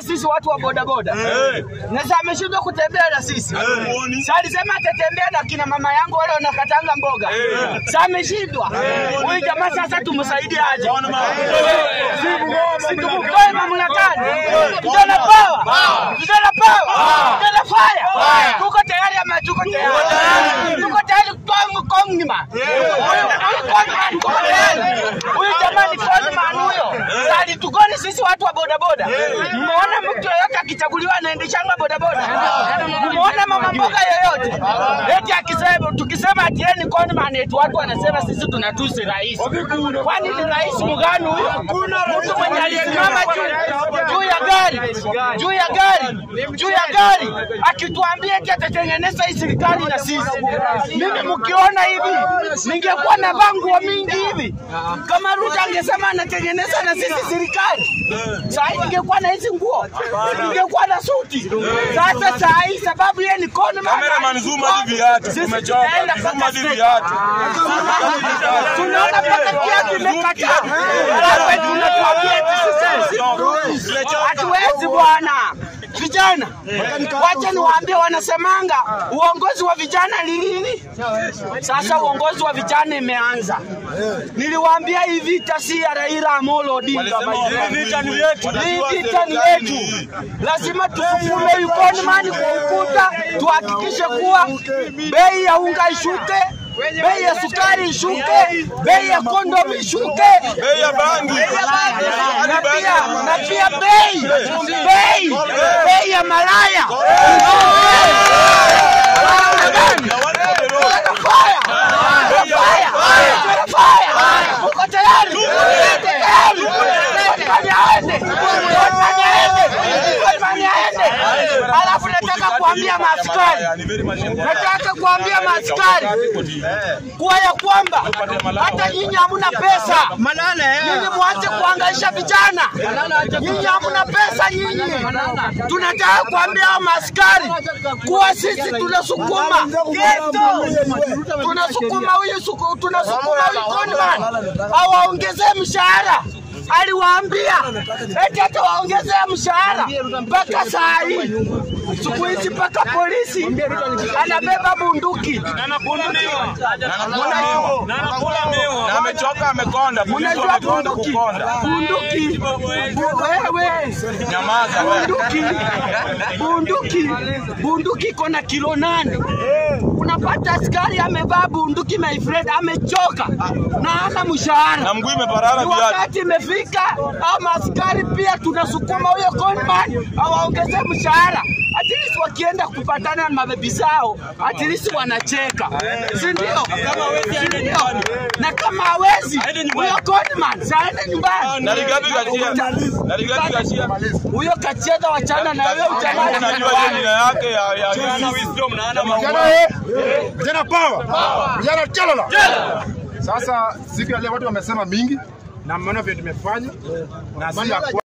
sisi watu wa bodaboda na sasa ameshindwa kutembea na sisi. Sasa alisema atatembea na kina mama yangu wale wanakatanga mboga. Sasa ameshindwa. Huyu jamaa sasa tumsaidie aje? Si tumtoe mamlakani. Vijana power. Vijana power. Vijana fire. Tuko tayari ama tuko tayari? Tuko tayari kutoa mkongima. Huyu huyu Kongman tuko tayari. Huyu jamaa ni Kongman huyo. Sasa alitugoni sisi watu wa bodaboda. Mmeona mtu yoyote akichaguliwa anaendeshanga bodaboda? Mmeona mama mboga yoyote? Eti akisema tukisema ati yeye ni Kongman eti watu wanasema sisi tunatusi rais. Kwani ni rais mgani huyo? Mtu mwenye alisimama juu juu ya gari, juu ya gari, juu ya gari akituambia eti atatengeneza hii serikali na sisi. Mimi mkiona hivi, ningekuwa na nguo mingi hivi. Kama Ruto angesema anatengeneza na sisi serikali, saa hii ningekuwa na hizi nguo, ningekuwa na suti. Sasa saa hii sababu yeye ni Kongman, Cameraman, zoom hadi viatu. Sisi Tumechoka. tutaenda Zoom mpaka hadi state. viatu. tunaona mpaka kiatu imekataa, alafu eti unatuambia eti sisi hatuwezi bwana. Vijana, wacha niwaambie, wanasemanga uongozi wa vijana ni lini? Sasa uongozi wa vijana imeanza. Niliwaambia hii vita si ya Raila Amolo Odinga. Hii vita ni yetu. Hii vita ni yetu, lazima tusukume economy kwa ukuta, tuhakikishe kuwa bei ya unga ishuke, bei ya sukari ishuke, bei ya kondom ishuke, Bei ya bangi. na pia na pia bei bei bei ya malaya Fire! Fire! Fire! Uko tayari? Uko tayari? Kotmani aende! Kotmani aende! Kotmani aende! Alafu nataka kuambia maaskari, nataka kuambia maaskari kuwa ya kwamba hata nyinyi hamuna pesa, nyinyi mwanze kuangaisha vijana, nyinyi hamuna pesa nyinyi. Tunataka kuambia hao maaskari kuwa sisi tunasukuma tunasukuma huyu suku, tunasukuma huyu Kongman awaongezee mshahara. Aliwaambia eti hata waongezee mshahara mpaka saa hii. Siku hizi mpaka polisi anabeba bunduki. Na amechoka amekonda. Polisi Unajua wamekonda bunduki, kukonda. bunduki, Bu- wewe Nyamaza wewe. bunduki, bunduki, bunduki iko na kilo nane. Unapata askari amevaa bunduki, my friend, amechoka na hana mshahara. Na mguu imeparara Ni viatu. wakati imefika, au maaskari pia tunasukuma huyo Kongman awaongezee mshahara. At least wakienda kupatana na mabebi zao, at least wanacheka, si ndio? Si ndio? Na kama hawezi huyo Kongman saende nyumbani. Na Rigathi Gachagua. Na Rigathi Gachagua. Huyo kacheza wachana na huyo ujamaa Unajua hiyo jina yake ya ya wisdom na ana Vijana eh, vijana power, vijana chalala. Sasa siku ya leo watu wamesema mingi na mmeona vile tumefanya na si ya